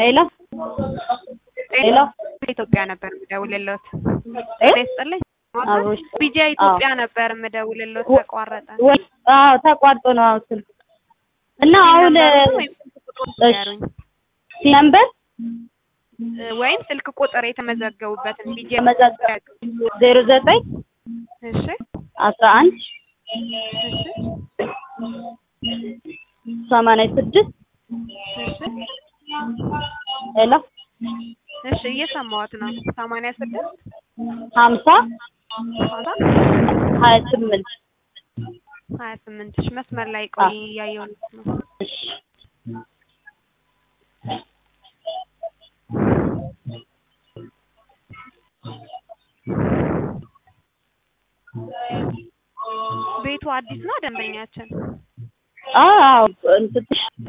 ሄሎ ሄሎ ኢትዮጵያ ነበር የምደውልልዎት። እ? ጤና ይስጥልኝ። አብሮሽ ቢጃ ኢትዮጵያ ነበር የምደውልልዎት። ወ- ተቋረጠ። ወይ አዎ ተቋርጦ ነው አሁን ስልክ እና አሁን ነምበሩን ወይም ስልክ ቁጥሩን እሺ ንገሩኝ። ነምበር እ፣ ወይም ስልክ ቁጥር የተመዘገቡበትን ቢጃ ተመዘገቡ ዜሮ ዘጠኝ እሺ አስራ አንድ እሺ ሰማንያ ስድስት እሺ ሄሎ እሺ እየሰማሁት ነው። ሰማንያ ስድስት ሀምሳ ሀምሳ ሀያ ስምንት ሀያ ስምንት እሺ መስመር ላይ ቆይ እያየሁት ነው። እሺ ቤቱ አዲስ ነው ደንበኛችን አዎ እንትን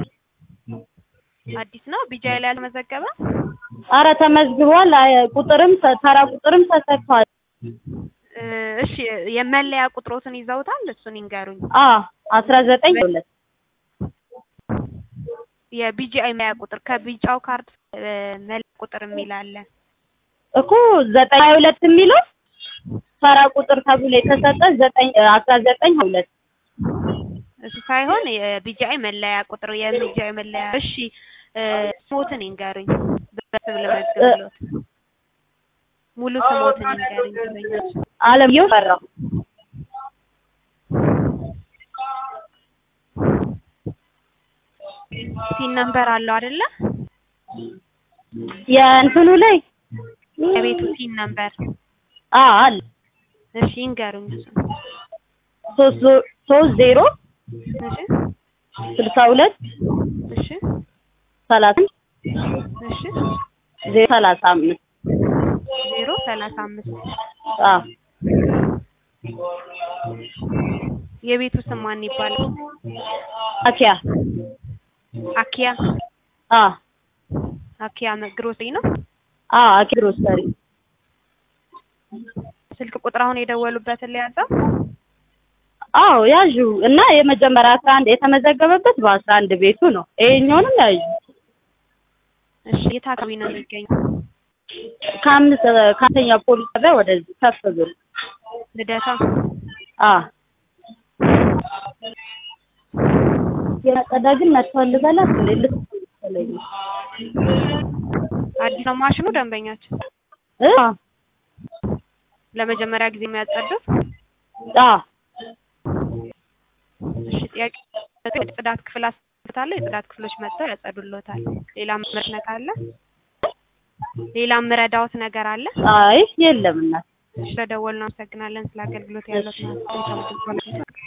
አዲስ ነው ቢጃ ላይ ያልተመዘገበ ኧረ ተመዝግቧል አይ ቁጥርም ተ- ተራ ቁጥርም ተሰጥቷል እ፣ እሺ የመለያ ቁጥሮትን ይዘውታል እሱን ይንገሩኝ አ አስራ ዘጠኝ ሁለት የቢጂአይ መለያ ቁጥር ከቢጫው ካርድ እ፣ መለያ ቁጥር የሚል አለ እኮ ዘጠኝ ሀያ ሁለት የሚለው ተራ ቁጥር ተብሎ የተሰጠ ዘጠኝ አስራ ዘጠኝ ሁለት እሱ ሳይሆን የቢጂአይ መለያ ቁጥር የቢጂአይ መለያ እሺ እ፣ ስሞትን ይንገሩኝ በስም ለመዝገብሎት ሙሉ ስሞትን ይንገሩኝ ደንበኞች አለምየሁ ፈራው ሲን ነምበር አለው አይደለ የእንትኑ ላይ የቤቱ ሲን ነምበር አ አለ እሺ ይንገሩኝ እሱን ሶስት ዞ- ሶስት ዜሮ እሺ ስልሳ ሁለት እሺ ሰላሳ እሺ ዜሮ ሰላሳ አምስት ዜሮ ሰላሳ አምስት አ የቤቱ ስም ማን ይባላል? አኪያ አኪያ አ አኪያ ግሮሰሪ ነው። አ አኪ ግሮሰሪ ስልክ ቁጥር አሁን የደወሉበትን ሊያዘው አዎ ያዡ እና የመጀመሪያ አስራ አንድ የተመዘገበበት በአስራ አንድ ቤቱ ነው። ይሄኛውንም ያዡ እሺ የት አካባቢ ነው የሚገኘው? ከአምስት ከአንደኛ ፖሊስ ጣቢያ ወደዚህ ከፍ ብሎ ልደታ አ የመጸዳ ግን መጥቷል ልበላት እንዴ ልትለኝ አዲስ ነው ማሽኑ ደንበኛችን እ ለመጀመሪያ ጊዜ የሚያጸዱት አ እሺ ጥያቄ የጽዳት ክፍል አስታለ የጽዳት ክፍሎች መጥተው ያጸዱልዎታል። ሌላ ምረድ ካለ ሌላ ምረዳዎት ነገር አለ? አይ የለም እናት ስለደወልን አመሰግናለን። ስለ አገልግሎት ያለው